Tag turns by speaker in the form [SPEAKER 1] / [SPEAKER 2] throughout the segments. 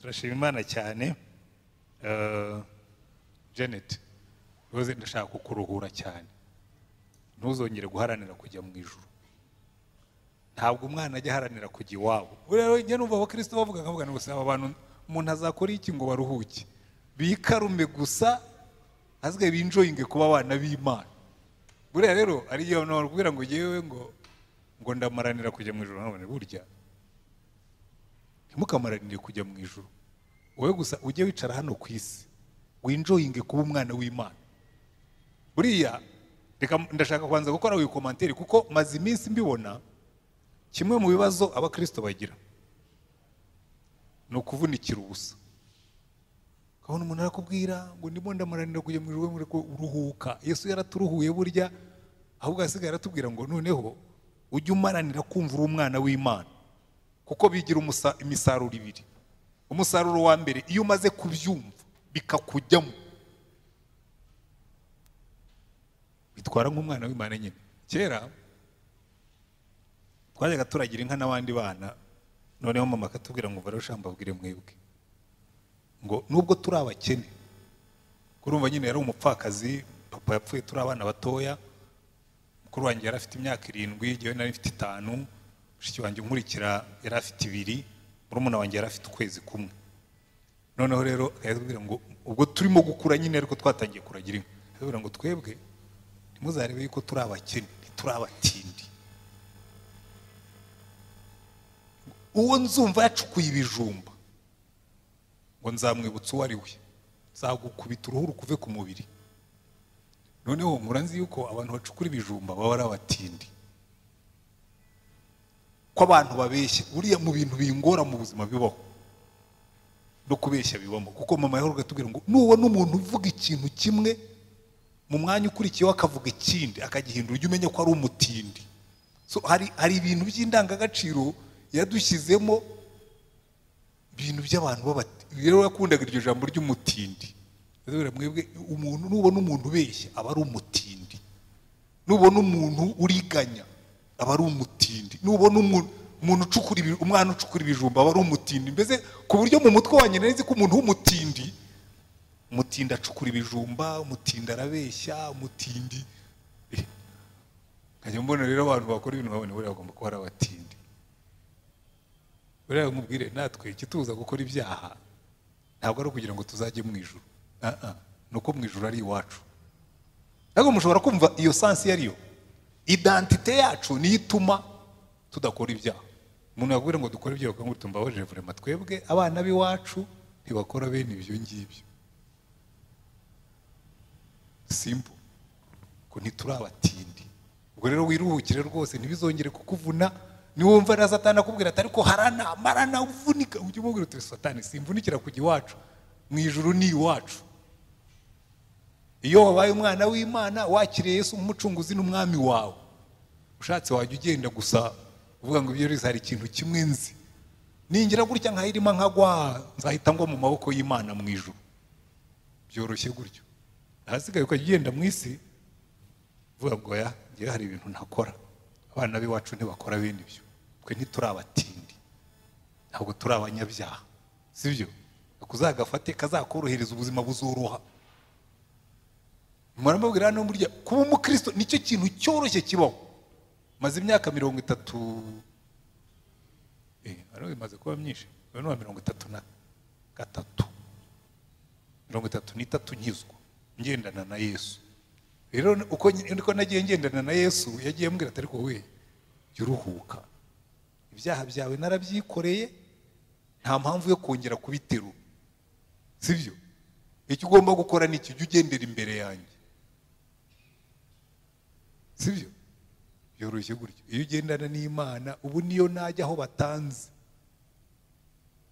[SPEAKER 1] turashima imana cyane eh, janet rose ndashaka kukuruhura cyane ntuzongere guharanira kujya mu ijuru ntabwo umwana ajya aharanira kujya iwabo rero njya numva abakristo bavuga nkavuga ngo saba abantu umuntu azakora iki ngo baruhuke bikarume gusa azwe binjoyinge kuba abana b'imana buriya rero ari igihe abantu bakubwira ngo yewe ngo ngo ndamaranira kujya mu ijuru none burya ntimukamaranire kujya mu ijuru wowe gusa ujye wicara hano ku isi winjoyinge kuba umwana w'imana buriya reka ndashaka kubanza gukora wikomantere kuko maze iminsi mbibona kimwe mu bibazo abakirisito bagira ni ukuvunikira ubusa ukabona umuntu arakubwira ngo ndimo ndamaranira kujya mu ijoro ngo uruhuka yesu yaraturuhuye burya ahubwo asigaye aratubwira ngo noneho ujye umaranira kumva uri umwana w'imana kuko bigira umusa- imisaruro ibiri umusaruro wa mbere iyo umaze kubyumva bikakujyamo bitwara nk'umwana w'imana nyine kera twajyaga turagira inka n'abandi bana noneho mama akatubwira ngo varusha mbabwire mwebwe ngo nubwo turi abakene kurumva nyine yari umupfakazi papa yapfuye turi abana batoya mukuru wanjye yari afite imyaka irindwi jyewe nari mfite itanu mushiki wanjye unkurikira yari afite ibiri murumuna wanjye yari afite ukwezi kumwe noneho rero akabwira ngo ubwo turimo gukura nyine ariko twatangiye kuragira inka akabwira ngo twebwe ntimuzarebe yuko turi abakene ntituri abatindi uwo nzumva yacukuye ibijumba ngo nzamwibutsa uwo ari we nzagukubita uruhu rukuve ku mubiri noneho nkura nzi yuko abantu bacukura ibijumba baba ari abatindi ko abantu babeshya buriya mu bintu bingora mu buzima bibaho no kubeshya bibamo kuko mama yahoraga atubwira ngo nubona umuntu uvuga ikintu kimwe mu mwanya ukurikiyeho akavuga ikindi akagihindura ujye umenya ko ari umutindi So, hari hari ibintu by'indangagaciro yadushyizemo ibintu by'abantu b'abati rero yakundaga iryo jambo ry'umutindi rero mwebwe umuntu nubona umuntu ubeshya aba ari umutindi nubona umuntu uriganya aba ari umutindi nubona umuntu umuntu ucukura ibi- umwana ucukura ibijumba aba ari umutindi mbese ku buryo mu mutwe wanjye nari nzi ko umuntu w'umutindi umutindi acukura ibijumba umutindi arabeshya umutindi nkajya mbona rero abantu bakora ibintu babona buriya bagomba kuba ari abatindi buriya mubwire natwe ikituza gukora ibyaha ntabwo ari ukugira ngo tuzajye mu ijuru Ah, ah. ni uko mu ijuru ari iwacu ariko mushobora kumva iyo sansi iyo ari yo identite yacu niyo ituma tudakora ibyaha umuntu yakubwira ngo dukore ibyaha ngo tumbabaje vurema twebwe abana b'iwacu ntibakora bene ibyo ngibyo simple ngo ntituri abatindi ubwo rero wiruhukire rwose ntibizongere kukuvuna niwumva na satani akubwira ati ariko harana marana uvunika ujye umubwira uti satani simvunikira kujya iwacu mu ijuru ni iwacu iyo wabaye umwana w'imana wakiriye yesu nk'umucunguzi n'umwami wawe ushatse wajya ugenda gusa uvuga ngo ibyo rero hari ikintu kimwe nzi ningira gutya nkayirimo nkagwa nzahita ngwa mu maboko y'imana mu ijuru byoroshye gutyo ahasigaye ukajya ugenda mu isi uvuga ngo ya njyewe hari ibintu ntakora abana b'iwacu ntibakora bene ibyo twe ntituri abatindi ntabwo turi abanyabyaha sibyo kuzagafate kazakorohereza ubuzima buzoroha muramubwira hano burya kuba umukristo nicyo kintu cyoroshye kibaho maze imyaka mirongo itatu eh, hano bimaze kuba myinshi uyu ni uwa mirongo itatu na gatatu mirongo itatu n'itatu nkizwa ngendana na yesu rero uko niko nagiye ngendana na yesu yagiye ambwira ati ariko we jya uruhuka ibyaha byawe narabyikoreye nta mpamvu yo kongera kubiterura sibyo icyo ugomba gukora ni iki jya ugendera imbere yanjye sibyo byoroshye gutyo iyo ugendana n'imana ubu niyo najya aho batanze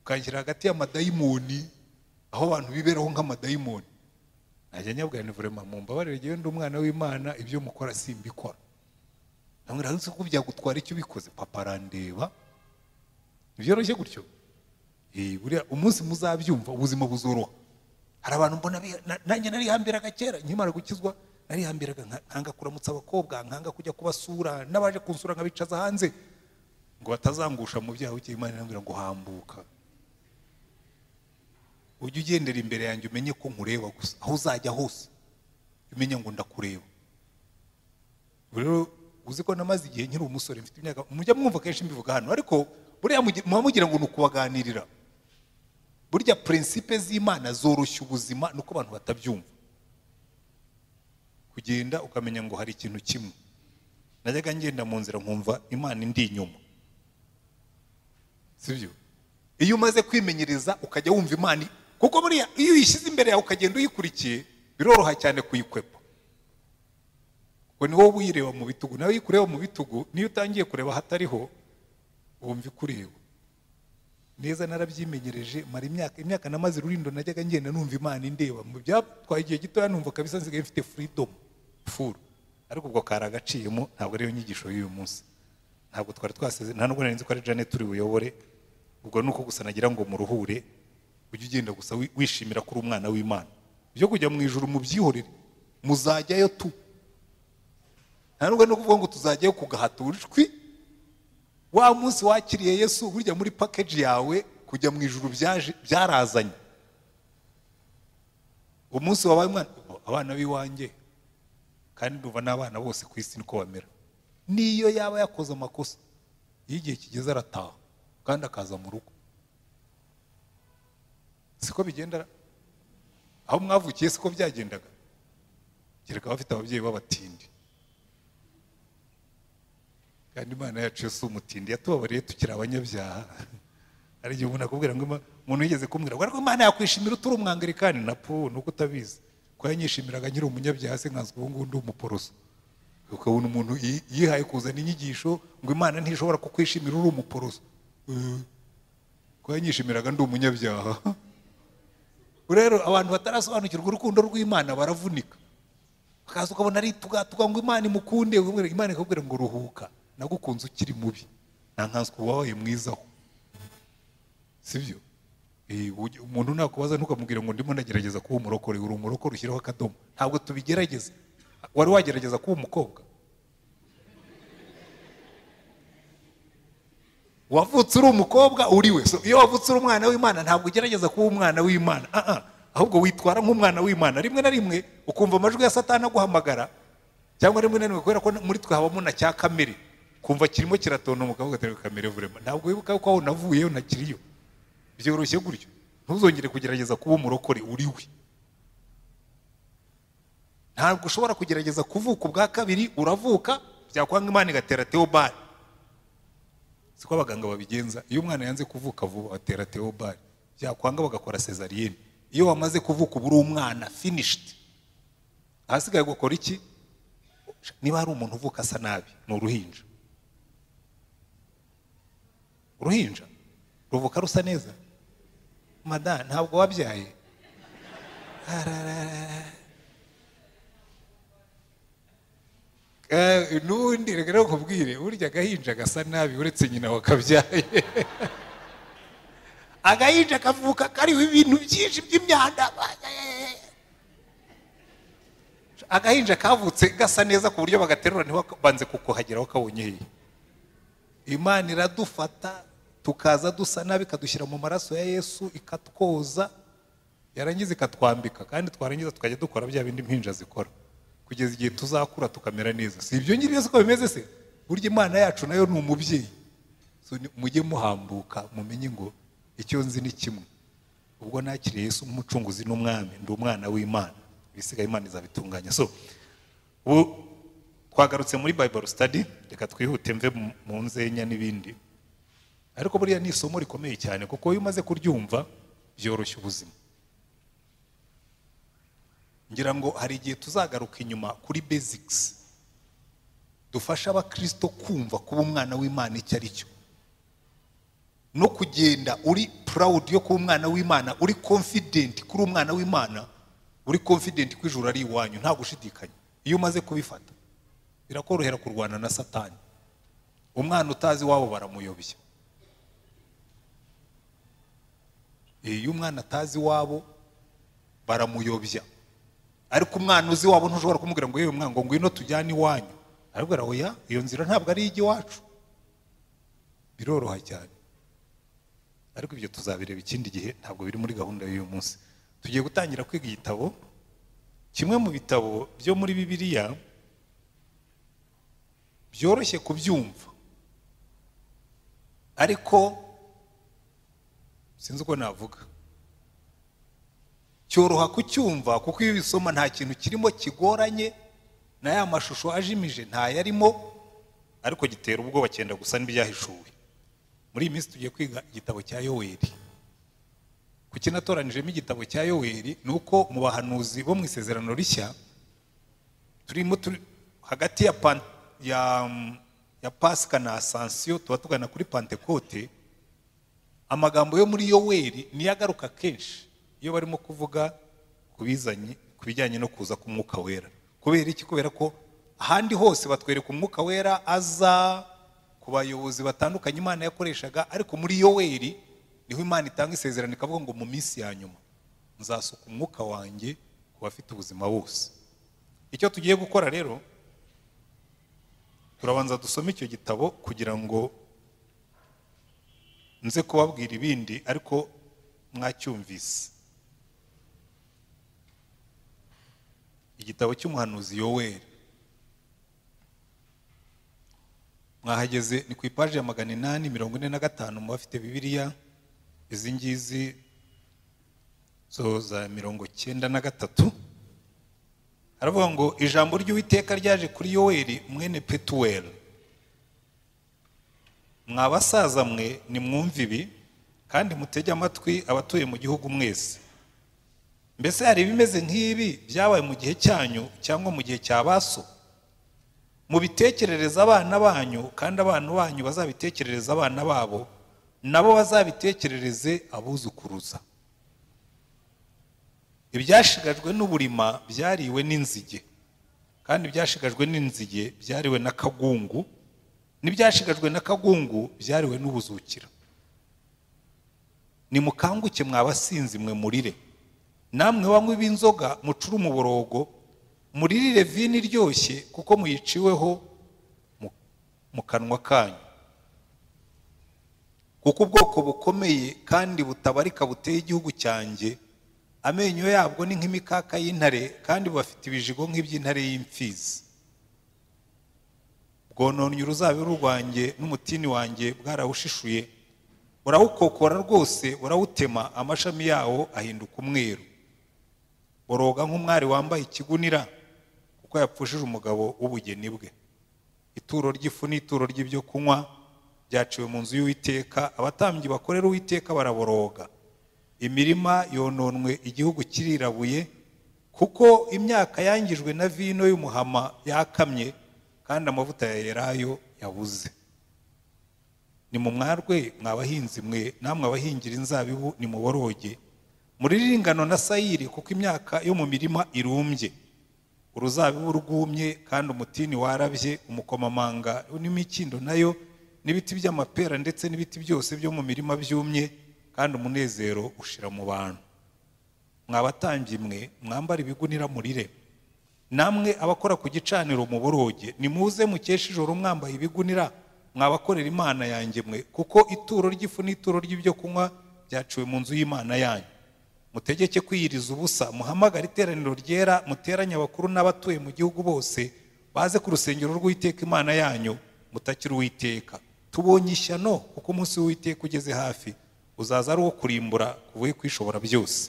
[SPEAKER 1] ukanshyira hagati y'amadayimoni aho abantu biberaho nk'amadayimoni najya nyabwira ni vurema mumbabarire njyewe ndi umwana w'imana ibyo mukora simbikora namwira nzi ko byagutwara icyo ubikoze papa arandeba ntibyoroshye gutyo Eh, buriya umunsi muzabyumva ubuzima buzoroha hari abantu mbona bi- na- nanjye narihambiraga kera nkimara gukizwa narihambiraga nka- nkanga kuramutsa abakobwa nkanga kujya kubasura n'abaje kunsura nkabicaza hanze ngo batazangusha mu byaha bukeye imana irambwira ngo hambuka ujye ugendera imbere yanjye umenye ko nkureba gusa aho uzajya hose umenye ngo ndakureba Ubwo rero uzi ko namaze igihe nkiri umusore mfite imyaka mujya mwumva kenshi mbivuga hano ariko buriya mugi- muba mugira ngo ni ukubaganirira burya prinsipe z'imana zoroshya ubuzima nuko abantu batabyumva kugenda ukamenya ngo hari ikintu kimwe najyaga ngenda mu nzira nkumva imana indi inyuma sibyo iyo umaze kwimenyereza ukajya wumva imana i- kuko buriya iyo uyishyize imbere yawe ukagenda uyikurikiye biroroha cyane kuyikwepa ngo ni wowe uyireba mu bitugu nawe iyo ukureba mu bitugu niyo utangiye kureba ahatariho wumva ikureba neza narabyimenyereje mara imyaka imyaka namaze rurindo najyaga ngenda numva imana indeba mu byatwaye igihe gitoya numva kabisa nsigaye mfite freedom furu ariko ubwo kari agaciyemo ntabwo ariyo nyigisho y'uyu munsi ntabwo twari twasize nta nubwo nari nzi ko ari janet turi buyobore ubwo ni uko gusa nagira ngo muruhure ujye ugenda gusa wi- wishimira ko uri umwana w'imana byo kujya mu ijuru mubyihorere muzajyayo tu nta nubwo ni ukuvuga ngo tuzajyayo ku gahato ijwi wa munsi wakiriye yesu burya muri pakeji yawe kujya mu ijuru byaje byarazanye umunsi wabaye umwana abana b'iwanjye kandi ndumva n'abana bose ku isi niko bamera n'iyo yaba yakoze amakosa iyo igihe kigeze arataha kandi akaza mu rugo siko bigenda aho mwavukiye siko byagendaga kereka abafite ababyeyi b'abatindi kandi imana yacu yo si umutindi yatubabariye tukiri abanyabyaha hari igihe umuntu akubwira ngo Ima- umuntu yigeze kumbwira ngo ariko imana yakwishimira utari umwangalikani na po nuko utabizi ko yanyishimiraga nyiri umunyabyaha se nkazi ubu ngubu ndi umuporoso ukabona umuntu yi- yihaye kuzana inyigisho ngo imana ntishobora kukwishimira uri umuporoso Eh, ko yanyishimiraga ndi umunyabyaha rero abantu batarasobanukirwa urukundo rw'imana baravunika ukaza ukabona ari tugatuga ngo imana imukunde umubwira- imana ikakubwira ngo ruhuka nagukunze ukiri mubi nta nkanswe wabaye mwizaho sibyo Eh, ujye- umuntu nakubaza ntukamubwire ngo ndimo ndagerageza kuba umurokore uri umurokore ushyiraho akadomo ntabwo tubigerageza wari wagerageza kuba umukobwa wavutse uri umukobwa uri we so iyo wavutse uri umwana w'imana ntabwo ugerageza kuba umwana w'imana Ah, ah. ahubwo witwara nk'umwana w'imana rimwe na rimwe ukumva amajwi ya satani aguhamagara cyangwa rimwe na rimwe kubera ko muri twe habamo na cya kamere kumva kirimo kiratontomuka ugatera kamere vurema ntabwo wibuka ko aho navuyeyo ntakiriyo byoroshye gutyo ntuzongere kugerageza kuba umurokore uri we ntabwo ushobora kugerageza kuvuka ubwa kabiri uravuka byakwanga imana igatera teobari siko abaganga babigenza iyo umwana yanze kuvuka vuba batera teobari byakwanga bagakora sezariyeni iyo wamaze kuvuka uba uri umwana finishidi ahasigaye gukora iki niba hari umuntu uvuka asa nabi ni uruhinja uruhinja ruvuka rusa neza mada ntabwo wabyaye Ararara. Eh, n'undi reka rero nkubwire burya agahinja gasa nabi uretse nyina wakabyaye agahinja kavuka kariho ibintu byinshi by'imyanda agahinja kavutse gasa neza ku buryo bagaterura ntibabanze kukuhagera bakabonye hehe imana iradufata tukaza dusa nabi ikadushyira mu maraso ya yesu ikatwoza yarangiza ikatwambika kandi twarangiza tukajya dukora bya bindi impinja zikora kugeza igihe tuzakura tukamera neza si ibyo ngibyo siko bimeze se burya imana yacu nayo ni umubyeyi So, ni- mujye muhambuka mumenye ngo icyo nzi ni kimwe ubwo nakiriye yesu nk'umucunguzi n'umwami ndi umwana w'imana ibisigaye imana izabitunganya so ubu twagarutse muri bible study reka twihute mve mu- mu nzenya n'ibindi ariko buriya ni isomo rikomeye cyane kuko iyo umaze kuryumva byoroshya ubuzima ngira ngo hari igihe tuzagaruka inyuma kuri basics dufasha abakristo kumva kuba umwana w'imana icyo ari cyo no kugenda uri proud yo kuba umwana w'imana uri confident kuri umwana w'imana uri confident ko ijuru ari iwanyu nta gushidikanya iyo umaze kubifata birakorohera kurwana na satani umwana utazi iwabo baramuyobya iyo umwana atazi iwabo baramuyobya ariko umwana uzi wabo ntushobora kumubwira ngo yewe mwana ngo ngwino tujyane iwanyu arabwira oya iyo nzira ntabwo ari iy'iwacu biroroha cyane ariko ibyo tuzabireba ikindi gihe ntabwo biri muri gahunda y'uyu munsi tugiye gutangira kwiga igitabo kimwe mu bitabo byo muri bibiliya byoroshye kubyumva ariko sinzi uko navuga cyoroha kucyumva kuko iyo ubisoma nta kintu kirimo kigoranye na ya mashusho ajimije ntayarimo ariko gitera ubwoba cyenda gusa n'ibyahishuwe muri iyi minsi tugiye kwiga igitabo cya yoweri kuki natoranijemo igitabo cya yoweri ni uko mu bahanuzi bo mu isezerano rishya turimo turi hagati ya pan- ya ya pasika na asansiyo tuba tugana kuri pantekote amagambo yo muri yoweri niyo agaruka kenshi iyo barimo kuvuga ku bizanye ku bijyanye no kuza k'umwuka wera kubera iki kubera ko ahandi hose batwereka umwuka wera aza ku bayobozi batandukanye imana yakoreshaga ariko muri yoweri niho imana itanga isezerano ikavuga ngo mu minsi ya nyuma nzasuka umwuka wanjye ku bafite ubuzima bose icyo tugiye gukora rero turabanza dusome icyo gitabo kugira ngo nze kubabwira ibindi ariko mwacyumvise igitabo cy'umuhanuzi yoweri mwahageze ni ku ipaji ya magana inani mirongo ine na gatanu mu bafite bibiliya izi ngizi zo za mirongo cyenda na gatatu haravuga ngo ijambo ry'uwiteka ryaje kuri yoweri mwene petuweli mwa basaza mwe nimwumve ibi kandi mutege amatwi abatuye mu gihugu mwese mbese hari ibimeze nk'ibi byabaye mu gihe cyanyu cyangwa mu gihe cya baso mubitekerereza abana banyu kandi abana banyu bazabitekerereza abana babo nabo bazabitekerereze abuzukuruza ibyashigajwe n'uburima byariwe n'inzige kandi ibyashigajwe n'inzige byariwe n'akagungu n'ibyashigajwe n'akagungu byariwe n'ubuzukira nimukanguke mwabasinzi mwe murire namwe banywe b'inzoga mucure umuborogo muririre vino iryoshye kuko muyiciweho mu- mu kanwa kanyu kuko ubwoko bukomeye kandi butabarika buteye igihugu cyanjye amenyo yabwo ni nk'imikaka y'intare kandi bafite ibijigo nk'iby'intare y'imfizi bwononnye uruzabibu rwanjye n'umutini wanjye bwarawushishuye burawukokora rwose burawutema amashami yawo ahinduka umweru boroga nk'umwari wambaye ikigunira kuko yapfushije umugabo w'ubugeni bwe ituro ry'ifu n'ituro ry'ibyo kunywa byaciwe mu nzu y'uwiteka abatambyi bakorera uwiteka baraboroga imirima yononwe igihugu kirirabuye kuko imyaka yangijwe na vino y'umuhama yakamye kandi amavuta ya elayo yabuze ni mu mwarwe mwabahinzi mwe namwe abahingira inzabibu ni mu boroge muririre ingano na sayiri kuko imyaka yo mu mirima irumbye uruzabibu rwumye kandi umutini warabye umukomamanga n'imikindo nayo n'ibiti by'amapera ndetse n'ibiti byose byo mu mirima byumye kandi umunezero ushira mu bantu mwabatambyi mwe mwambara ibigunira murire namwe abakora ku gicaniro mu boroge nimuze mukesha ijoro mwambaye ibigunira mwabakorera imana yanjye mwe kuko ituro ry'ifu n'ituro ry'ibyo kunywa byaciwe mu nzu y'imana yanyu mutegeke kwiyiriza ubusa muhamagare iteraniro ryera muteranye abakuru n'abatuye mu gihugu bose baze ku rusengero rw'uwiteka imana yanyu mutakira uwiteka tubonye ishyano kuko umunsi w'uwiteka ugeze hafi uzaza ari uwo kurimbura kuvuye kwishobora byose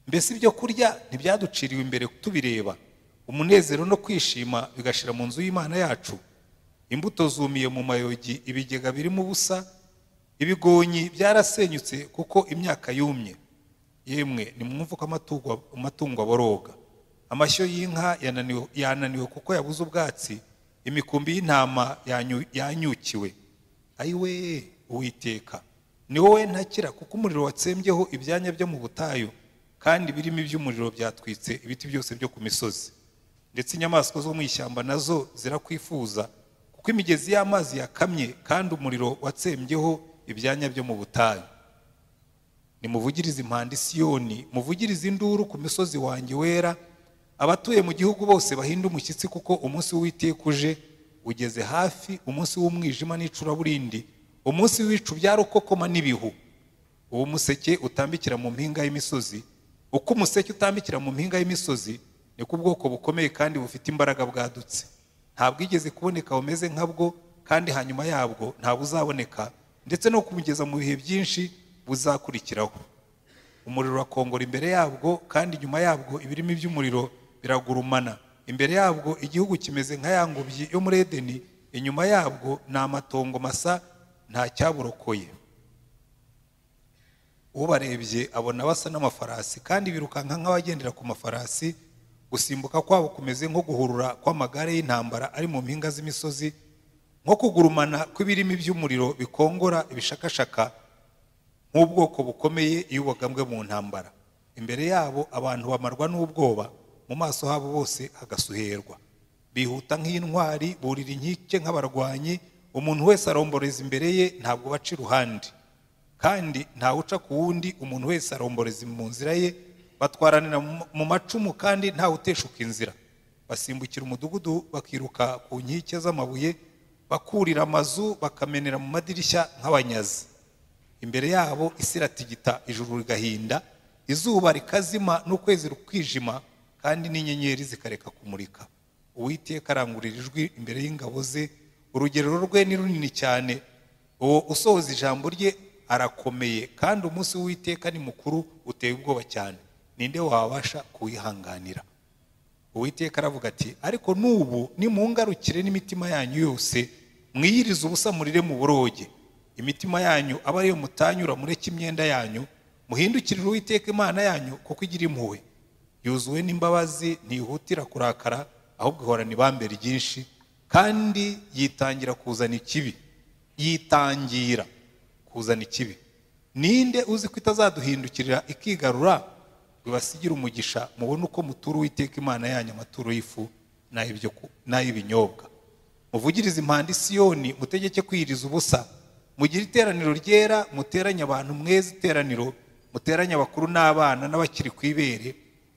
[SPEAKER 1] mbese ibyo kurya ntibyaduciriwe imbere tubireba umunezero no kwishima bigashira mu nzu y'imana yacu imbuto zumiye mu mayogi ibigega birimo ubusa ibigonyi byarasenyutse kuko imyaka yumye yemwe nimwumve ko amatungo, amatungo aboroga amashyo y'inka yananiwe, yananiwe kuko yabuze ubwatsi imikumbi y'intama yanyu- yanyukiwe ayiwe uwiteka ni wowe ntakira kuko umuriro watsembyeho ibyanya byo mu butayu kandi birimo iby'umuriro byatwitse ibiti byose byo ku misozi ndetse inyamaswa zo mu ishyamba nazo zirakwifuza kuko imigezi y'amazi yakamye kandi umuriro watsembyeho ibyanya byo mu butayu nimuvugirize impanda i siyoni muvugirize induru ku misozi wanjye wera abatuye mu gihugu bose bahinde umushyitsi kuko umunsi w'iteka uje ugeze hafi umunsi w'umwijima n'icuraburindi umunsi w'ibicu bya rukokoma n'ibihu uwo museke utambikira mu mpinga y'imisozi uko umuseke utambikira mu mpinga y'imisozi niko ubwoko bukomeye kandi bufite imbaraga bwadutse ntabwo igeze kuboneka bumeze nkabwo kandi hanyuma yabwo ntabwo uzaboneka ndetse no kumugeza mu bihe byinshi buzakurikiraho umuriro urakongora imbere yabwo kandi inyuma yabwo ibirimi by'umuriro biragurumana imbere yabwo igihugu kimeze nka ya ngobyi yo muri edeni inyuma yabwo ni amatongo masa nta cyaburokoye ubarebye abona basa n'amafarasi kandi birukanka nk'abagendera ku mafarasi gusimbuka kwabo kumeze nko guhurura kw'amagare y'intambara ari mu mpinga z'imisozi nko kugurumana kw'ibirimi by'umuriro bikongora ibishakashaka nk'ubwoko bukomeye iyo ubagambwe mu ntambara imbere yabo abantu bamarwa n'ubwoba mu maso habo bose hagasuherwa bihuta nk'intwari burira inkike nk'abarwanyi umuntu wese aromboreza imbere ye ntabwo baca iruhande kandi ntawuca ku wundi umuntu wese aromboreza mu nzira ye batwaranira mu- mu macumu kandi ntawuteshuka inzira basimbukira umudugudu bakiruka ku nkike z'amabuye bakurira amazu bakamenera mu madirishya nk'abanyazi imbere yabo isi iratigita ijuru rigahinda izuba rikazima n'ukwezi rukwijima kandi n'inyenyeri zikareka kumurika uwiteka arangurira ijwi imbere y'ingabo ze urugero rwe ni runini cyane uwo usohoza ijambo rye arakomeye kandi umunsi w'uwiteka ni mukuru uteye ubwoba cyane ninde wabasha kuwihanganira uwiteka aravuga ati ariko n'ubu nimungarukire n'imitima yanyu yose mwiyirize ubusa murire mu buroge imitima yanyu aba ariyo mutanyura mureke imyenda yanyu muhindukirire uwiteka imana yanyu kuko igira impuhwe yuzuwe n'imbabazi ntihutira kurakara ahubwo ihorana ibambe ryinshi kandi yitangira kuzana ikibi yitangira kuzana ikibi ninde uzi ko itazaduhindukirira ikigarura bibasigira umugisha mubone uko mutura uwiteka imana yanyu amaturo y'ifu n'ay'ibyo ku- n'ay'ibinyobwa muvugirize impanda i siyoni mutegeke kwiyiriza ubusa mugire iteraniro ryera muteranye abantu mweza iteraniro muteranye abakuru n'abana n'abakiri ku ibere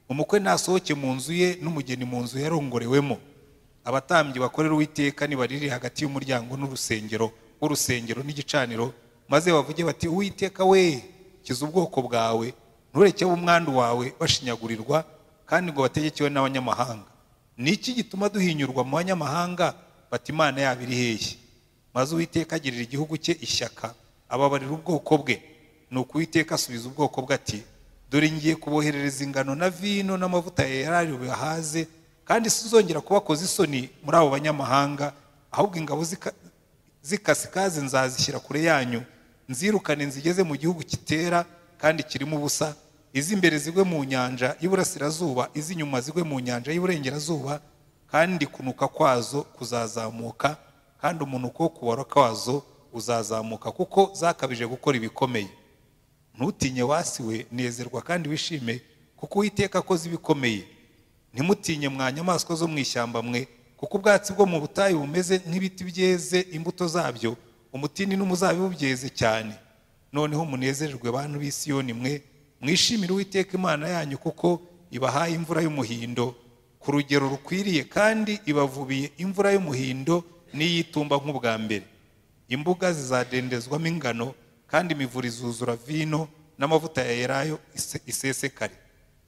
[SPEAKER 1] umukwe nasohoke mu nzu ye n'umugeni mu nzu yarongorewemo abatambyi bakorera uwiteka nibarire hagati y'umuryango n'urusengero w'urusengero n'igicaniro maze bavuge bati uwiteka we kiza ubwoko bwawe ntureke umwandu wawe bashinyagurirwa kandi ngo bategekewe n'abanyamahanga ni iki gituma duhinyurwa mu banyamahanga bati imana yabo iri hehe maze uwiteka agirira igihugu cye ishyaka ababarira ubwoko bwe nuko uwiteka asubiza ubwoko bwe ati dore ngiye kuboherereza ingano na vino n'amavuta yarari buyahaze kandi sizongera kubakoza isoni muri abo banyamahanga ahubwo ingabo zika- z'ikasikazi nzazishyira kure yanyu nzirukane nzigeze mu gihugu kitera kandi kirimo ubusa iz'imbere zigwe mu nyanja y'iburasirazuba iz'inyuma zigwe mu nyanja y'iburengerazuba kandi kunuka kwazo kuzazamuka kandi umunuko wo kubara kwazo uzazamuka kuko zakabije gukora ibikomeye ntutinye wasi we nezerwa kandi wishime kuko uwiteka akoze ibikomeye ntimutinye mwa nyamaswa zo mu ishyamba mwe kuko ubwatsi bwo mu butayu bumeze nk'ibiti byeze imbuto zabyo umutini n'umuzabibu byeze cyane noneho munezererwe bantu b'i Siyoni mwe mwishimire uwiteka imana yanyu kuko ibahaye imvura y'umuhindo ku rugero rukwiriye kandi ibavubiye imvura y'umuhindo n'iy'itumba nk'ubwa mbere imbuga zizadendezwamo ingano kandi imivure izuzura vino n'amavuta ya elayo ise- isesekare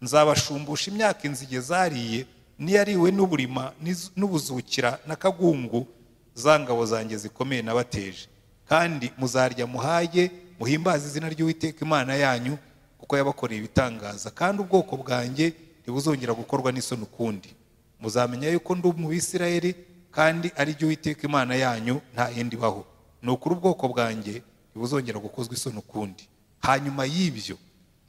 [SPEAKER 1] nzabashumbusha imyaka inzige zariye n'iyariwe n'uburima n'iz- n'ubuzukira n'akagungu za ngabo zanjye zikomeye nabateje kandi muzarya muhage muhimbaze izina ry'uwiteka imana yanyu kuko yabakoreye ibitangaza kandi ubwoko bwanjye ntibuzongera gukorwa n'isoni ukundi muzamenya yuko ndi mu bisirayeli kandi ari jye uwiteka imana yanyu nta yindi ibaho ni ukuri ubwoko bwanjye ntibuzongera gukozwa isoni ukundi hanyuma y'ibyo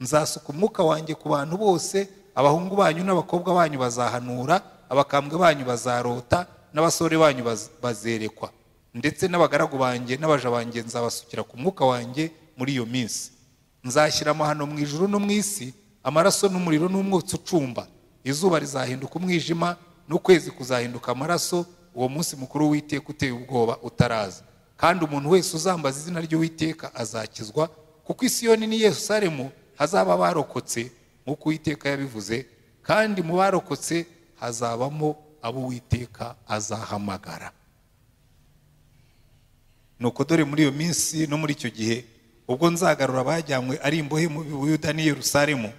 [SPEAKER 1] nzasuka umwuka wanjye ku bantu bose abahungu banyu n'abakobwa banyu bazahanura abakambwe banyu bazarota n'abasore banyu baz- bazerekwa ndetse n'abagaragu banjye n'abaja banjye nzabasukira ku mwuka wanjye muri iyo minsi nzashyira amahano mu ijuru no mu isi amaraso n'umuriro n'umwotsi ucumba izuba rizahinduka umwijima n'ukwezi kuzahinduka amaraso uwo munsi mukuru w'iteka uteye ubwoba utaraza kandi umuntu wese uzambaza izina ry'uwiteka azakizwa kuko isiyoni n'i yerusalemu hazaba abarokotse nk'uko uwiteka yabivuze kandi mu barokotse hazabamo abo uwiteka azahamagara nuko dore muri iyo minsi no muri icyo gihe ubwo nzagarura abajyanywe ari imbohe mu buyuda n'i yerusalemu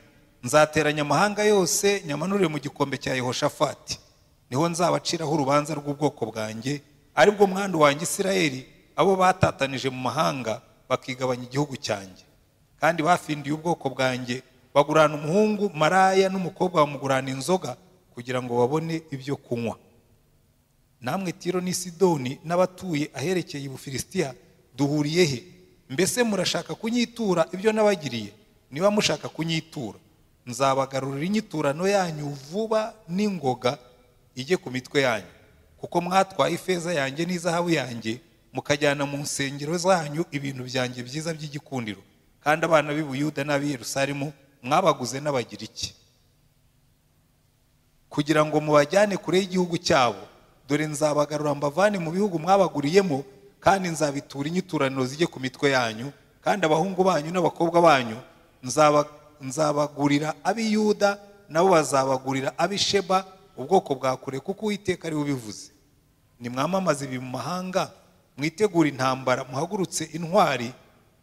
[SPEAKER 1] nzateranya amahanga yose nyamanure mu gikombe cya yehoshafati niho nzabaciraho urubanza rw'ubwoko bwanjye aribwo mwandu wanjye isirayeli abo batatanije mu mahanga bakigabanya igihugu cyanjye kandi bafindiye ubwoko bwanjye bagurana umuhungu maraya n'umukobwa bamugurana inzoga kugira ngo babone ibyo kunywa namwe tiro n'i sidoni n'abatuye aherekeye ubufilisitiya duhuriye he mbese murashaka kunyitura ibyo nabagiriye niba mushaka kunyitura nzabagarurira inyiturano yanyu vuba n'ingoga ijye ku mitwe yanyu kuko mwatwaye ifeza yanjye n'izahabu yanjye mukajyana mu nsengero zanyu ibintu byanjye byiza by'igikundiro kandi abana b'i Buyuda n'ab'i Yerusalemu mwabaguze n'abagiriki kugira ngo mubajyane kure y'igihugu cyabo dore nzabagarura mbavane mu bihugu mwabaguriyemo kandi nzabitura inyiturano zijye ku mitwe yanyu kandi abahungu banyu n'abakobwa banyu nzaba- nzabagurira ab'i yuda nabo bazabagurira ab'i sheba ubwoko bwa kure kuko uwiteka ari we ubivuze nimwamamaze ibi mu mahanga mwitegure intambara muhagurutse intwari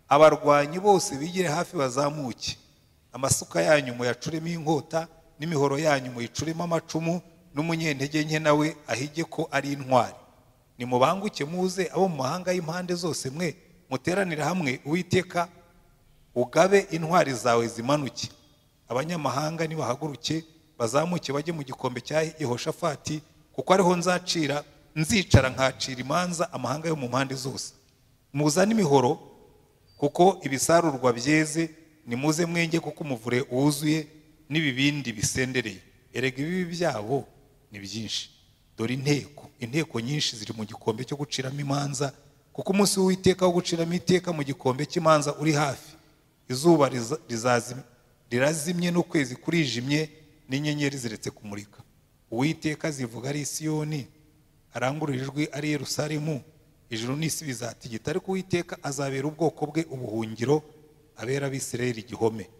[SPEAKER 1] abarwanyi bose bigire hafi bazamuke amasuka yanyu muyacuremo inkota n'imihoro yanyu muyicuremo amacumu n'umunyentege nke nawe ahige ko ari intwari nimubanguke muze abo mu mahanga y'impande zose mwe muteranira hamwe uwiteka ugabe intwari zawe zimanuke abanyamahanga nibahaguruke bazamuke bajye mu gikombe cya yehoshafati kuko ariho nzacira nzicara nkacira imanza amahanga yo mu mpande zose muzane imihoro kuko ibisarurwa byeze nimuze mwenge kuko umuvure wuzuye n'ibibindi bisendereye erega ibibi byabo ni byinshi dore inteko inteko nyinshi ziri mu gikombe cyo guciramo imanza kuko umunsi w'iteka wo guciramo iteka mu gikombe cy'imanza uri hafi izuba riza- rizazi- rirazimye n'ukwezi kurijimye n'inyenyeri ziretse kumurika uwiteka zivuga ari isiyoni arangurura ijwi ari i yerusalemu ijuru n'isi bizatigita ariko uwiteka azabera ubwoko bwe ubuhungiro abera abisirayeli igihome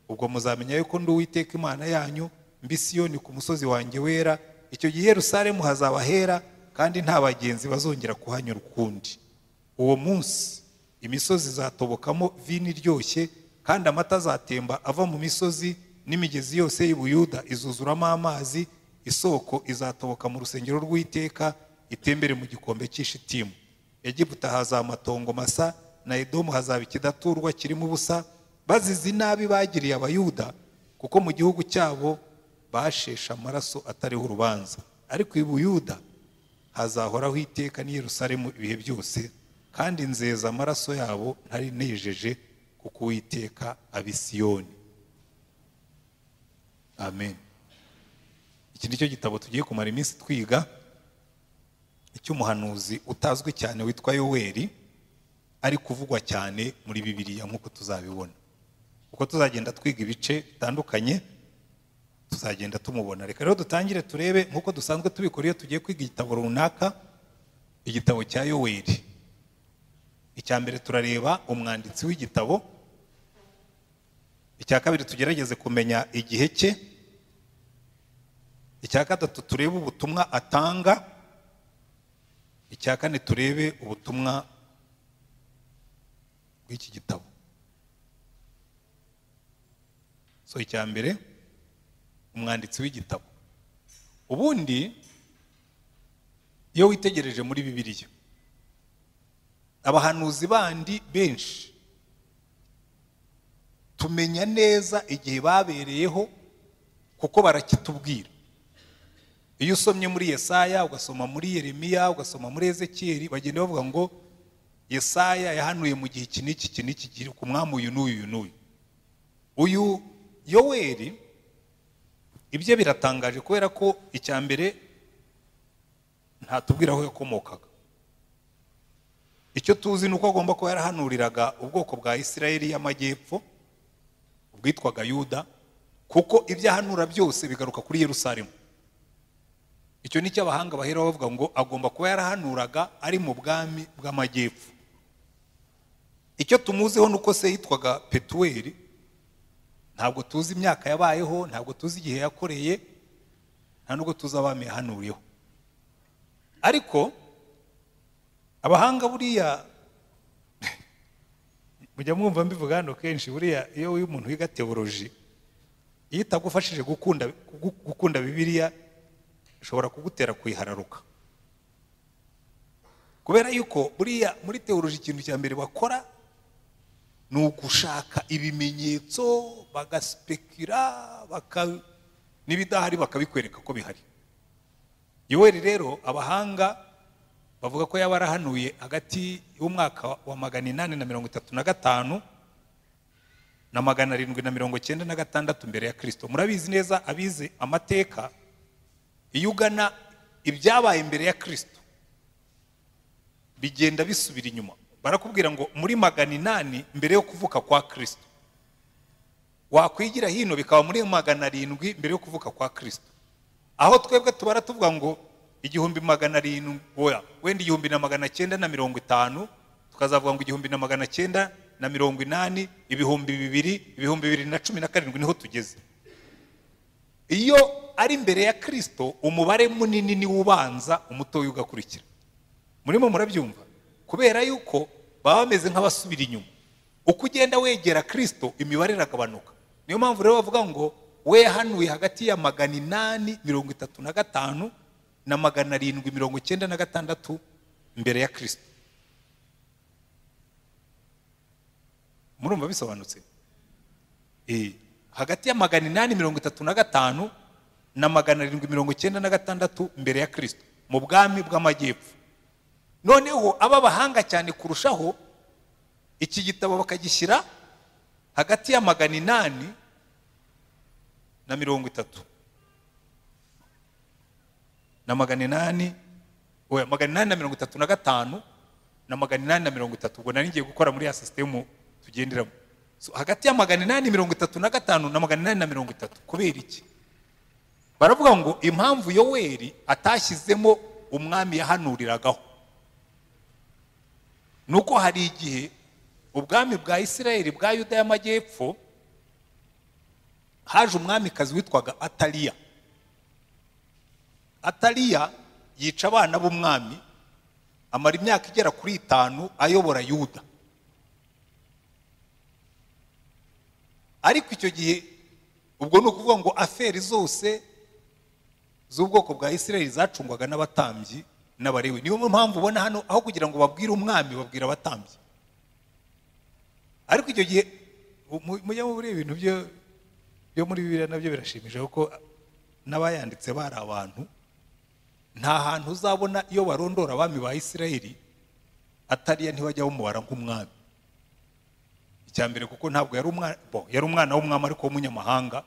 [SPEAKER 1] ubwo muzamenya yuko ndi uwiteka imana yanyu mbi siyoni ku musozi wanjye wera icyo gihe i yerusalemu hazaba hera kandi nta bagenzi bazongera kuhanyura ukundi uwo munsi imisozi izatobokamo vino iryoshye kandi amata azatemba ava mu misozi n'imigezi yose y'ubuyuda izuzuramo amazi isoko izatoboka mu rusengero rw'iteka itembere mu gikombe cy'ishitimu egiputa hazaba amatongo masa na edomu hazaba ikidaturwa kirimo ubusa bazize inabi bagiriye abayuda kuko mu gihugu cyabo basheshe amaraso atariho urubanza ariko i buyuda hazahoraho iteka n'i Yerusalemu ibihe byose kandi nzeza amaraso yabo ntari nejeje kuko uwiteka abisiyoni amen iki ni cyo gitabo tugiye kumara iminsi twiga icy'umuhanuzi utazwi cyane witwa yoweri ari kuvugwa cyane muri bibiliya nk'uko tuzabibona uko tuzagenda twiga ibice bitandukanye tuzagenda tumubona reka rero dutangire turebe nk'uko dusanzwe tubikora iyo tugiye kwiga igitabo runaka igitabo cya yoweri icya mbere turareba umwanditsi w'igitabo icya kabiri tugerageze kumenya igihe cye icya gatatu turebe ubutumwa atanga icya kane turebe ubutumwa bw'iki gitabo so icya mbere umwanditsi w'igitabo ubundi iyo witegereje muri bibiliya abahanuzi bandi benshi tumenya neza igihe babereyeho kuko barakitubwira iyo usomye muri yesaya ugasoma muri yeremiya ugasoma muri ezekiyeli bagenda bavuga ngo yesaya yahanuye mu gihe iki n'iki iki n'iki gihe ku mwami uyu n'uyu uyu n'uyu uyu yoweri ibye biratangaje kubera ko icya mbere ntatubwira aho yakomokaga icyo tuzi ni uko agomba kuba yarahanuriraga ubwoko bwa isirayeli y'amajyepfo bwitwaga yuda kuko ibyo ahanura byose bigaruka kuri yerusalemu icyo ni cyo abahanga bahera bavuga ngo agomba kuba yarahanuraga ari mu bwami bw'amajyepfo icyo tumuziho ni uko se yitwaga petuweli ntabwo tuzi imyaka yabayeho ntabwo tuzi igihe yakoreye nta nubwo tuzi abami yahanuriyeho ariko abahanga buriya mujya mwumva mbivuga hano kenshi buriya iyo umuntu wiga tewoloji iyo itagufashije gukunda gu- gukunda bibiliya ishobora kugutera kuyihararuka kubera yuko buriya muri tewoloji ikintu cya mbere bakora ni ugushaka ibimenyetso bagaspekira baka n'ibidahari bakabikwereka ko bihari yoweri rero abahanga bavuga ko yaba arahanuye hagati y'umwaka wa magana inani na mirongo itatu na gatanu na magana arindwi na mirongo cyenda na gatandatu mbere ya kirisito murabizi neza abizi amateka iyo ugana ibyabaye mbere ya kirisito bigenda bisubira inyuma barakubwira ngo muri magana inani mbere yo kuvuka kwa kirisito wakwigira hino bikaba muri magana arindwi mbere yo kuvuka kwa kirisito aho twebwe tubara tuvuga ngo igihumbi magana arindwi oya wenda igihumbi na magana cyenda na mirongo itanu tukazavuga ngo igihumbi na magana cyenda na mirongo inani ibihumbi bibiri ibihumbi bibiri na cumi na karindwi niho tugeze iyo ari mbere ya kirisito umubare munini niwo ubanza umutoya ugakurikira murimo murabyumva kubera yuko baba bameze nk'abasubira inyuma uko ugenda wegera kirisito imibare iragabanuka niyo mpamvu rero bavuga ngo wehanuye hagati ya magana inani mirongo itatu na gatanu na magana arindwi mirongo icyenda na gatandatu mbere ya kirisito murumva bisobanutse Eh, hagati ya magana inani mirongo itatu na gatanu na magana arindwi mirongo icyenda na gatandatu mbere ya kirisito mu bwami bw'amajyepfo noneho aba bahanga cyane kurushaho iki gitabo bakagishyira hagati ya magana inani na mirongo itatu na magana inani oya magana inani na mirongo itatu na gatanu na magana inani na mirongo itatu ubwo nari ngiye gukora muri ya sisitemu tugenderamo So, hagati ya magana inani mirongo itatu na gatanu na magana inani na mirongo itatu kubera iki baravuga ngo impamvu yoweri atashyizemo umwami yahanuriragaho ni uko hari igihe ubwami bwa isirayeli bwa yuda y'amajyepfo haje umwamikazi witwaga ataliya ataliya yica abana b'umwami amara imyaka igera kuri itanu ayobora yuda ariko icyo gihe ubwo ni ukuvuga ngo aferi zose z'ubwoko bwa isirayeli zacungwaga n'abatambyi n'abarewe niyo mpamvu ubona hano aho kugira ngo babwire umwami babwira abatambyi ariko icyo gihe mu- mujya muri ibintu byo byo muri bibiliya nabyo birashimije kuko n'abayanditse bari abantu nta hantu uzabona iyo barondora abami ba isirayeli atariya ntibajya bamubara nk'umwami icya mbere kuko ntabwo yari umwana bo yari umwana w'umwami ariko w'umunyamahanga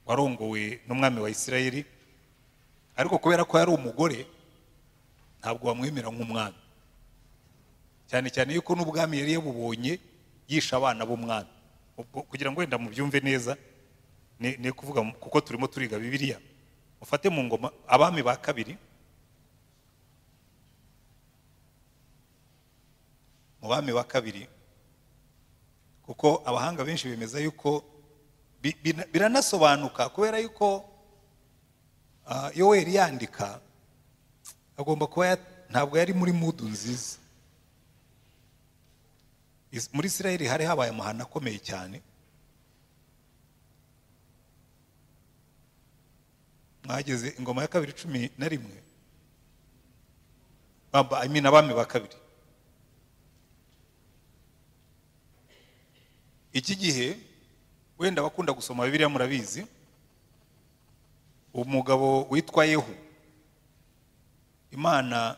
[SPEAKER 1] warongowe n'umwami wa isirayeli ariko kubera ko yari umugore ntabwo wamwemera nk'umwami cyane cyane yuko n'ubwami yari yabubonye yisha abana b'umwami Ubwo kugira ngo wenda mubyumve neza ni ni kuvuga mu- kuko turimo turiga bibiliya mufate mu ngoma abami ba kabiri mu bami ba kabiri kuko abahanga benshi bemeza yuko bi- bina- biranasobanuka kubera yuko ah, yoweri yandika agomba kuba ya- ntabwo yari muri mudu nziza Is- muri isirayeli hari habaye amahano akomeye cyane mwageze ingoma ya kabiri cumi na rimwe Aba- I mean abami ba kabiri iki gihe wenda abakunda gusoma bibiliya murabizi umugabo witwa yehu imana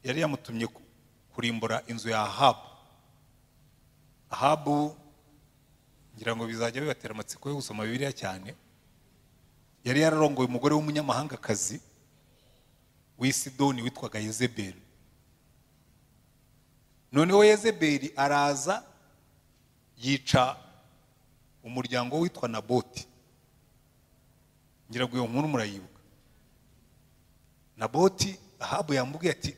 [SPEAKER 1] yari yamutumye ku- kurimbura inzu ya ahabu ahabu ngira ngo bizajya bibatera amatsiko yo gusoma bibiliya cyane yari yararongoye umugore w'umunyamahangakazi w'i sidoni witwaga yezebeli noneho yezebeli araza yica umuryango witwa naboti ngira ngo iyo nkuru murayibuka naboti ahabu yamubwiye ati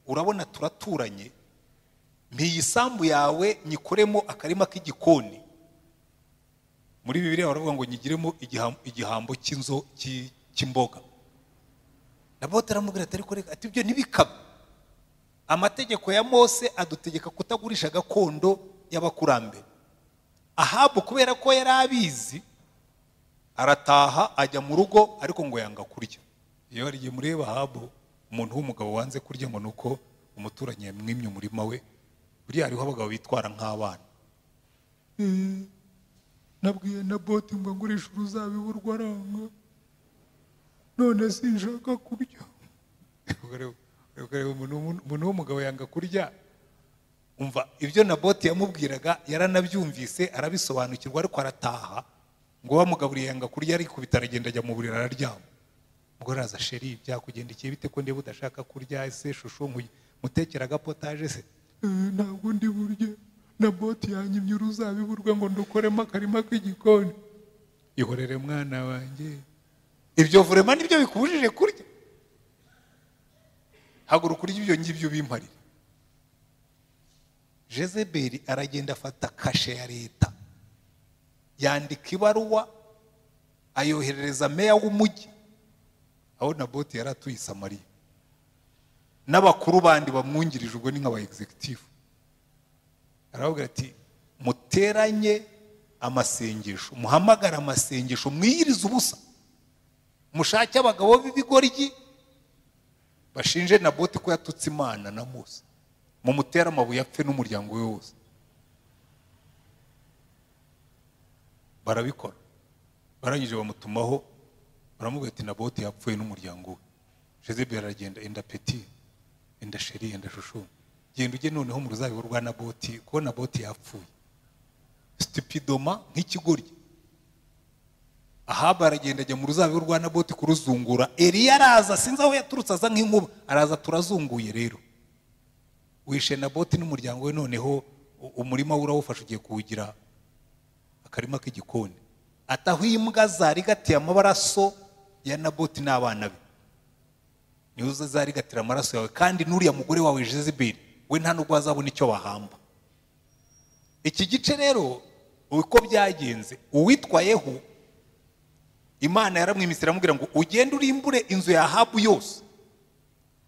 [SPEAKER 1] urabona turaturanye mpiye isambu yawe nyikoremo akarima k'igikoni muri bibiliya baravuga ngo nyigiremo igiham- igihambo cy'inzo cy'i- cy'imboga naboti aramubwira ati ariko reka ati ibyo ntibikaba amategeko ya mose adutegeka kutagurisha gakondo y'abakurambere ahabu kubera ko yari abizi arataha ajya mu rugo ariko ngo yanga kurya iyo hari igihe mureba ahabu umuntu w'umugabo wanze kurya ngo ni uko umuturanyi yamwimye umurima we buriya hariho abagabo bitwara nk'abana nabwiye na boti ngo ngurishe uruzabibu rwaranga none sinshaka kurya umuntu w'umugabo yanga kurya umva ibyo naboti yamubwiraga yaranabyumvise arabisobanukirwa ariko arataha ngo bamugaburiye yanga kurya arikubita aragenda ajya mu buriri araryama umugore araza sheri byakugendekeye bite ko ndeba udashaka kurya ese shusho mutekera agapotaje se ntabwo ndi burye naboti yanyimye uruzabibu rwe ngo ndukoremo akarima k'igikoni ihorere mwana wanjye ibyo vurema nibyo bikubujije kurya haguruka urya ibyo ngibyo ubimparire jezebeli aragenda afata kashe ya leta yandika ibaruwa ayoherereza meya w'umujyi aho naboti yari atuye isamariya n'abakuru bandi bamwungirije ubwo ni nk'aba egisegitifu aravuga ati muteranye amasengesho muhamagare amasengesho mwiyirize ubusa mushake abagabo b'ibigoryi bashinje naboti ko yatutse imana na musa mumutere amabuye apfe n'umuryango we wose barabikora barangije bamutumaho baramubwira ati naboti yapfuye n'umuryango we joseph aragenda enda peti enda sheri enda shushu genda ujye noneho mu ruzabibu rwa naboti kuko naboti yapfuye sitipidoma nk'ikigoryi ahaba aragenda ajya mu ruzabibu rwa naboti kuruzungura eriya araza sinzi aho yaturutse aza nk'inkuba araza turazunguye rero wishe na boti n'umuryango we noneho umurima we urawufashe ugiye kuwugira akarima k'igikoni ataho imbwa zarigatiye amabaraso ya naboti n'abana be niwe uzazarigatira amaraso yawe kandi n'uriya mugore wawe jezebeli we nta nubwo azabona icyo bahamba iki gice rero uko byagenze uwitwayeho imana yaramwimisira aramubwira ngo ugende urimbure inzu ya habu yose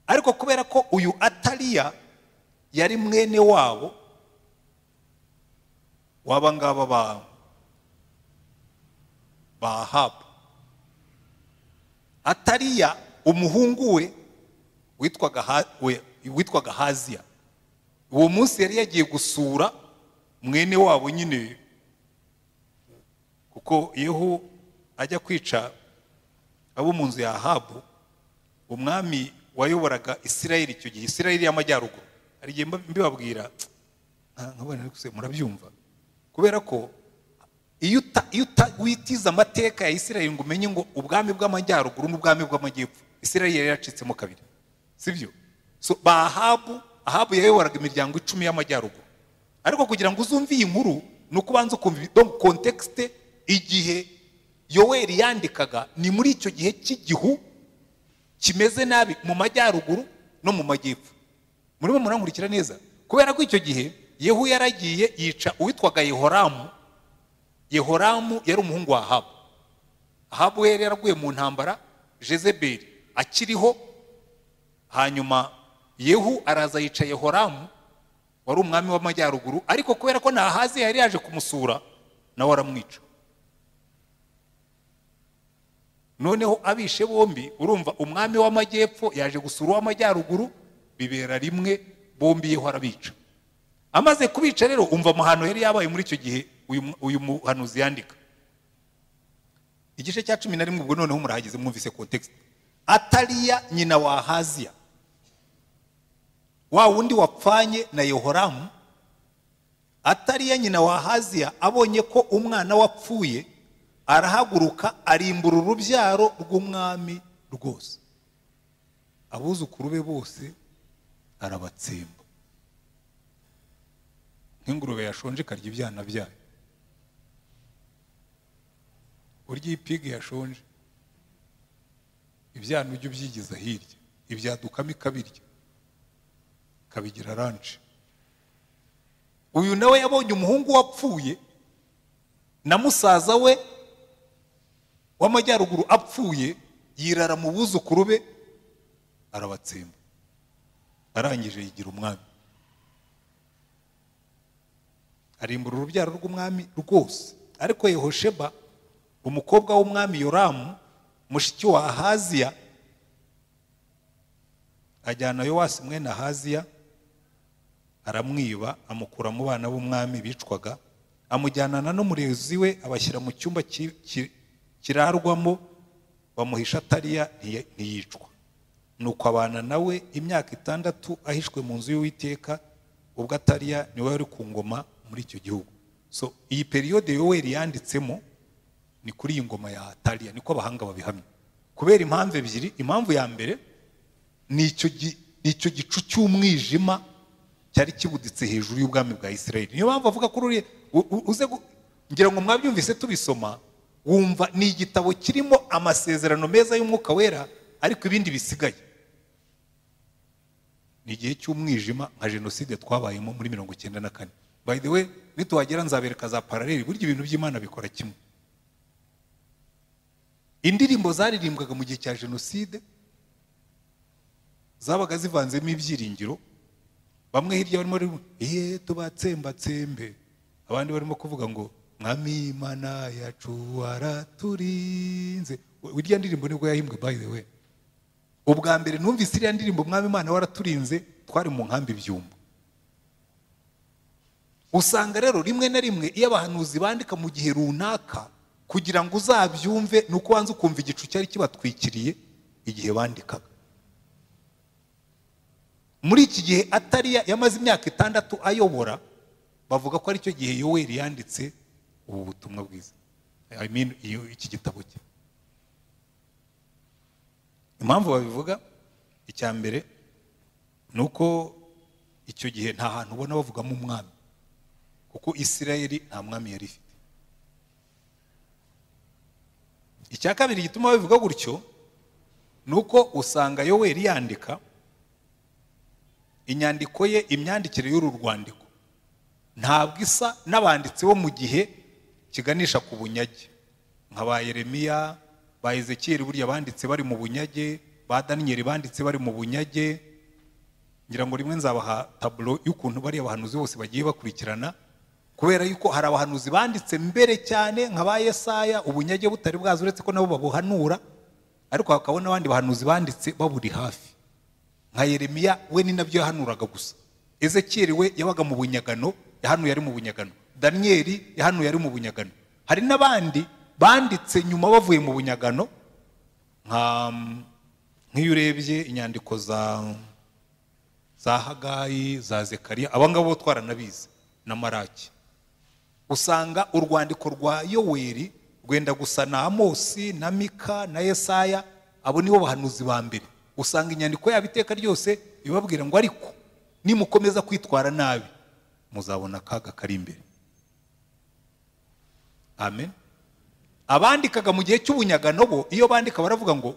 [SPEAKER 1] ariko kubera ko uyu atariya yari mwene wabo waba ngaba ba bahabu atariya umuhungu we witwaga haziya uwo munsi yari yagiye gusura mwene wabo nyine kuko yeho ajya kwica abo mu nzu ya habu umwami wayoboraga isirayeli icyo gihe isirayeli y'amajyaruguru hari igihe mbibabwira murabyumva kubera ko iyo witiza amateka ya isirayeli ngo umenye ngo ubwami bw'amajyaruguru n'ubwami bw'amajyepfo isirayeli yari yacitsemo kabiri sibyo bahabu ahabu yayoboraga imiryango icumi y'amajyaruguru ariko kugira ngo uzumve iyi nkuru ni uko ubanza ukumva kontekisite igihe yoweri yandikaga ni muri icyo gihe cy'igihu kimeze nabi mu majyaruguru no mu majyepfo murimo murankurikira neza kubera ko icyo gihe yehu yaragiye yica uwitwaga yehoramu yehoramu yari umuhungu wa ahabu ahabu we yari yaraguye mu ntambara jezebeli akiriho hanyuma yehu araza yica yehoramu wari umwami w'amajyaruguru ariko kubera ko ntahazi yari yaje kumusura nawe aramwica noneho abishe bombi urumva umwami w'amajyepfo yaje gusura uw'amajyaruguru bibera rimwe bombiyeho arabica amaze kubica rero umva amahano yari yabaye muri icyo gihe uyu muhanuzi yandika igice cya cumi na rimwe ubwo noneho murahageze mwumvise kontekisite atariya nyina wa haziya wa wundi wapfanye na yehoramu atariya nyina wa haziya abonye ko umwana wapfuye arahaguruka arimbura urubyaro rw'umwami rwose abuzukuru be bose arabatsemba nk'ingurube yashonje ikarya ibyana byayo urya ipigi yashonje ibyana ujya ubyigiza hirya ibyadukamo ikabirya ikabigira ranshi uyu nawe yabonye umuhungu wapfuye na musaza we w'amajyaruguru apfuye yirara mu buzukuru be arabatsemba arangije yigira umwami arimbura urubyaro rw'umwami rwose ariko yehosheba umukobwa w'umwami yoramu mushiki wa ahaziya ajyana yowasi mwene ahaziya aramwiba amukura mu bana b'umwami bicwaga amujyanana n'umurezi we abashyira mu cyumba ki- ki- kirarwamo bamuhisha atariya ntiye- ntiyicwa nuko abana nawe imyaka itandatu ahishwe mu nzu y'uwiteka ubwo atariya niwe wari ku ngoma muri icyo gihugu so iyi periyode yoweri yanditsemo ni kuri iyi ngoma ya atariya niko abahanga babihamya kubera impamvu ebyiri impamvu ya mbere ni icyo gi- ni icyo gicu cy'umwijima cyari kibuditse hejuru y'ubwami bwa israel niyo mpamvu avuga ko uriya u- u- uze gu- ngira ngo mwabyumvise tubisoma wumva ni igitabo kirimo amasezerano meza y'umwuka wera ariko ibindi bisigaye ni igihe cy'umwijima nka jenoside twabayemo muri mirongo icyenda na kane by the way nituhagera nzabereka za paraleli burya ibintu by'imana bikora kimwe indirimbo zaririmbwaga mu gihe cya jenoside zabaga zivanzemo ibyiringiro bamwe hirya barimo barimo iye tubatsembatsembe abandi barimo kuvuga ngo mwami imana yacu waraturinze We- irya ndirimbo nibwo yahimbwe by the way ubwa mbere numvise iriya ndirimbo mwami imana waraturinze twari mu nkambi byumba usanga rero rimwe na rimwe iyo abahanuzi bandika mu gihe runaka kugira ngo uzabyumve ni uko wanze ukumva igicu cyari kibatwikiriye igihe bandikaga muri iki gihe atariya yamaze imyaka itandatu ayobora bavuga ko aricyo gihe yoweri yanditse ubu butumwa bwiza I mean, iyo- iki gitabo cye impamvu babivuga icya mbere ni uko icyo gihe nta hantu ubona bavugamo umwami kuko isirayeli nta mwami yari ifite icya kabiri gituma babivuga gutyo ni uko usanga yoweri yandika inyandiko ye imyandikire y'uru rwandiko ntabwo isa n'abanditsi bo mu gihe kiganisha ku bunyage nka ba yeremiya ba ezekiyeli burya banditse bari mu bunyage ba daniyeli banditse bari mu bunyage ngira ngo rimwe nzabaha taburo y'ukuntu bariya bahanuzi bose bagiye bakurikirana kubera yuko hari abahanuzi banditse mbere cyane nka ba yesaya ubunyage butari bwazo uretse ko nabo babuhanura ariko hakaba n'abandi bahanuzi banditse baburi hafi nka yeremiya we ni nabyo yahanuraga gusa ezekiyeli we yabaga mu bunyagano yahanuye ari mu bunyagano daniyeli yahanuye ari mu bunyagano hari n'abandi banditse nyuma bavuye mu bunyagano nka nk'iyo urebye inyandiko za za hagayi za zekariya aba ngabo bo twaranabizi na maraki usanga urwandiko rwa yoweri rwenda gusa na amosi na mika na yesaya abo nibo bahanuzi ba mbere usanga inyandiko yabo iteka ryose ibabwira ngo ariko nimukomeza kwitwara nabi muzabona akaga kari imbere amen abandikaga mu gihe cy'ubunyagano bo iyo bandika baravuga ngo